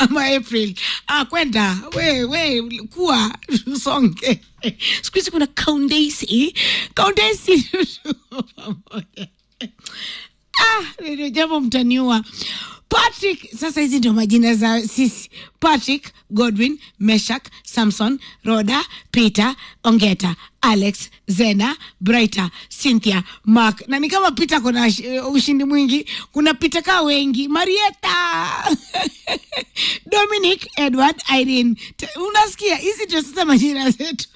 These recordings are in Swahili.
ama April. Ah, kwenda we we kuwa usonge. Siku hizi kuna Kaundesi, Kaundesi pamoja. Ah, ndio jambo mtaniua. Patrick, sasa hizi ndio majina za sisi. Patrick, Godwin, Meshak, Samson, Roda, Peter, Ongeta, Alex, Zena, Brighter, Cynthia, Mark. Na ni kama Peter kuna uh, ushindi mwingi. Kuna Peter kaa wengi. Marieta. Dominic, Edward, Irene. T- Unasikia hizi ndio sasa majina zetu.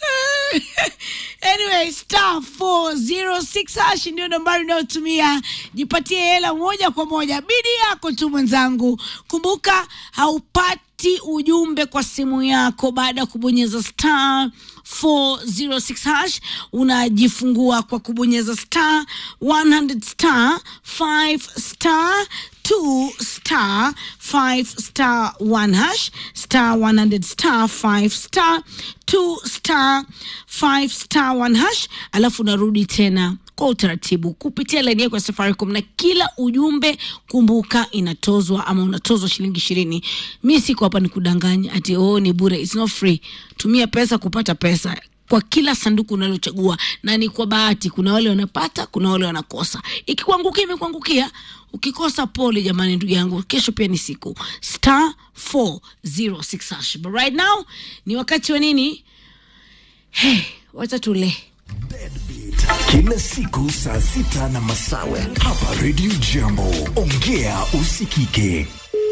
anyway, star 406 hash ndio nambari unayotumia. Jipatie hela moja kwa moja, bidi yako tu mwenzangu. Kumbuka haupati ujumbe kwa simu yako baada ya kubonyeza star 406 hash. Unajifungua kwa kubonyeza star 100 star 5 star 2 star 5 star 1 hash star 100 star 5 star 2 star 5 star 1 hash, alafu unarudi tena kwa utaratibu kupitia laini yako ya Safaricom, na kila ujumbe kumbuka inatozwa ama unatozwa shilingi ishirini. Mi siko hapa ni kudanganya ati oh, ni bure. It's not free. Tumia pesa kupata pesa kwa kila sanduku unalochagua, na ni kwa bahati. Kuna wale wanapata, kuna wale wanakosa. Ikikuangukia imekuangukia, ukikosa pole jamani, ndugu yangu, kesho pia ni siku. Star 406 hash. But right now ni wakati wa nini? Hey, wacha tule kila siku saa sita na masawe hapa Radio Jambo. Ongea usikike.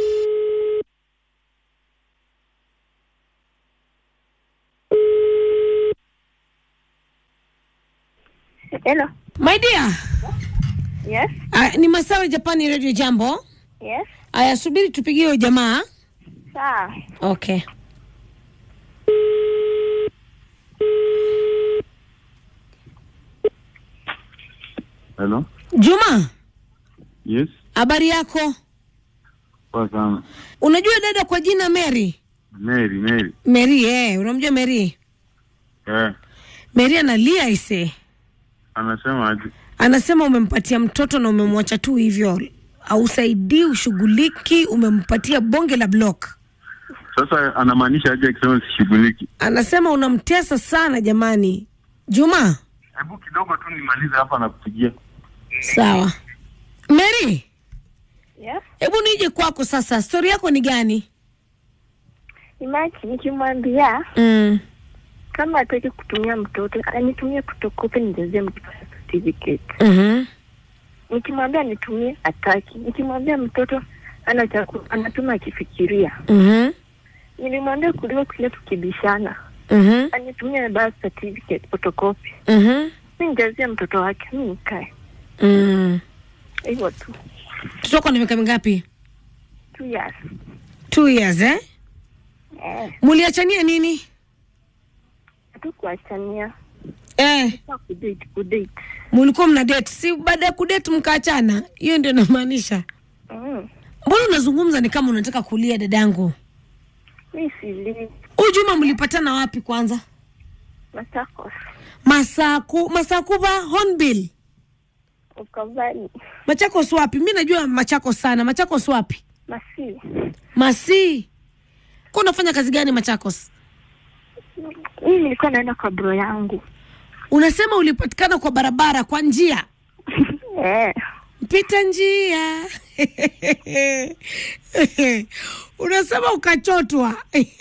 Hello. my dear. Yes. Uh, ni Masawe Japani Radio Jambo. Yes. Aya, subiri tupigie huyo jamaa. Sawa. Okay. Hello? Juma, Yes? habari yako? Poa sana. Unajua dada kwa jina Mary? Mary, Mary. Mary, eh, unamjua Mary? Eh, Mary analia ise. anasema aje? Anasema umempatia mtoto na umemwacha tu hivyo. Hausaidii, ushughuliki, umempatia bonge la block. Sasa anamaanisha aje akisema sishughuliki? Anasema unamtesa sana jamani. Juma, Hebu kidogo tu nimalize hapa na kupigia. sawa. Mary, Yes. hebu nije kwako sasa. Stori yako ni gani? Imagine nikimwambia Mm. kama hataki kutumia mtoto anitumie kutokope nijazie mtoto certificate. Mhm. Nikimwambia nitumie hataki. Nikimwambia mtoto ana chaku, anatuma akifikiria. Mhm. Nilimwambia kuliko kile tukibishana Mhm. anitumie birth certificate photocopy. Mhm. Mi nijazie mtoto wake mi nikae Mm. hivyo tu. Mtoto wako na miaka mingapi? Two years. Two years eh? Eh, Muliachania nini? hatukuachania. Eh, Sasa kudate kudate. mulikuwa mna date. Si baada ya kudate mkaachana. Hiyo ndio namaanisha. Mm. Mbona unazungumza ni kama unataka kulia dadangu? Mi sili Huyu Juma mlipatana wapi kwanza? Machakos. Masaku, Masakuba Hornbill. Ukavani. Machakos wapi? Mi najua Machakos sana. Machakos wapi? Masi. Masi. Kwa unafanya kazi gani Machakos? Mimi nilikuwa naenda kwa bro yangu. Unasema ulipatikana kwa barabara kwa njia. eh. Mpita njia. Unasema ukachotwa.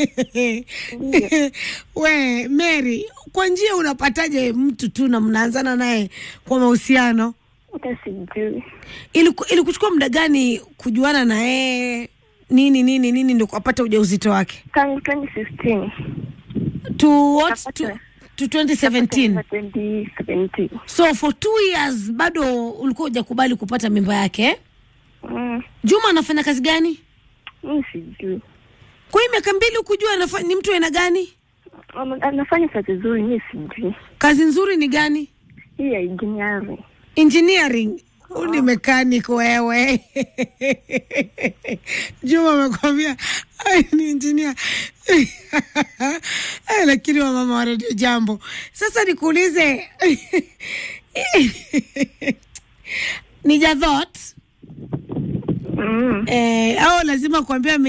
We Mary, kwa njia unapataje mtu tu na mnaanzana naye kwa mahusiano? Hata sijui. Iliku- Ilikuchukua muda gani kujuana na yeye? Nini nini nini ndio kupata ujauzito wake? Tangu 2016. To what? To, Napata- to 2017. 2017. So for two years bado ulikuwa hujakubali kupata mimba yake eh? Mm. Juma anafanya kazi gani? Mimi sijui. Kwa hiyo miaka mbili ukujua anafa- ni mtu aina gani? Ame- Anafanya kazi nzuri, mimi sijui. Kazi nzuri ni gani? Hii ya engineering. Engineering. Huu ni mechanic wewe. Juma amekwambia "Ai, ni engineer. Ai, lakini wamama wa redio jambo. Sasa nikuulize ni Jadhot Mm. eh, au lazima kuambia